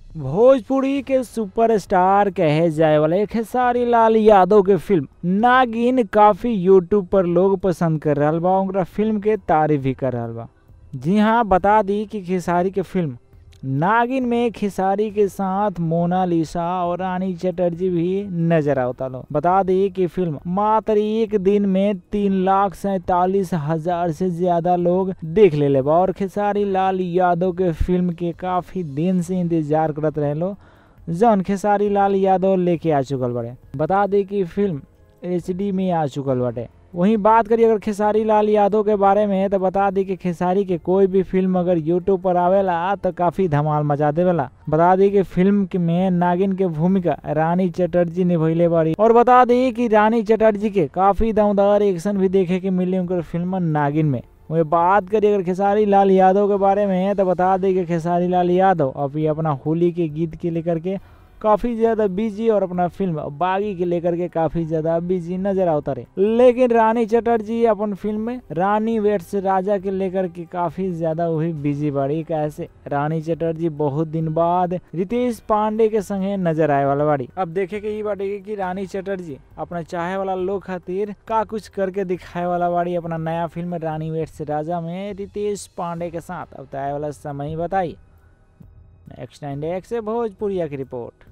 भोजपुरी के सुपरस्टार कहे जाए वाले खेसारी लाल यादव के फिल्म नागिन काफी यूट्यूब पर लोग पसंद कर रहा बा उनका फिल्म के तारीफ भी कर रहा बा जी हाँ बता दी कि खेसारी के फिल्म नागिन में खेसारी के साथ मोनालिसा और रानी चटर्जी भी नजर आवता लो बता दी कि फिल्म मात्र एक दिन में तीन लाख सैतालीस हजार से ज्यादा लोग देख ले ले और खेसारी लाल यादव के फिल्म के काफी दिन से इंतजार करत रहे लो जौन खेसारी लाल यादव लेके आ चुकल बड़े बता दी कि फिल्म एच में आ चुकल बाटे वहीं बात करिए अगर खेसारी लाल यादव के बारे में तो बता दी कि खेसारी के कोई भी फिल्म अगर यूट्यूब पर आवेला तो काफी धमाल मचा देवेला बता दी कि फिल्म में नागिन के भूमिका रानी चटर्जी निभैले बाड़ी और बता दी कि रानी चटर्जी के काफी दमदार एक्शन भी देखे के मिले उनकर फिल्म नागिन में वही बात करिए अगर खेसारी लाल यादव के बारे में तो बता दें कि खेसारी लाल यादव अभी अपना होली के गीत के लेकर के काफी ज्यादा बिजी और अपना फिल्म बागी के लेकर के काफी ज्यादा बिजी नजर आता रहे लेकिन रानी चटर्जी अपन फिल्म में रानी वेट्स राजा के लेकर के काफी ज्यादा वही बिजी बाड़ी कैसे रानी चटर्जी बहुत दिन बाद रितेश पांडे के संगे नजर आए वाला बाड़ी अब देखे के ये बाड़ी कि रानी चटर्जी अपना चाहे वाला लोग खातिर का कुछ करके दिखाए वाला बाड़ी अपना नया फिल्म रानी वेट्स राजा में रितेश पांडे के साथ अब तय वाला समय बताई नेक्स्ट नाइन से भोजपुरिया की रिपोर्ट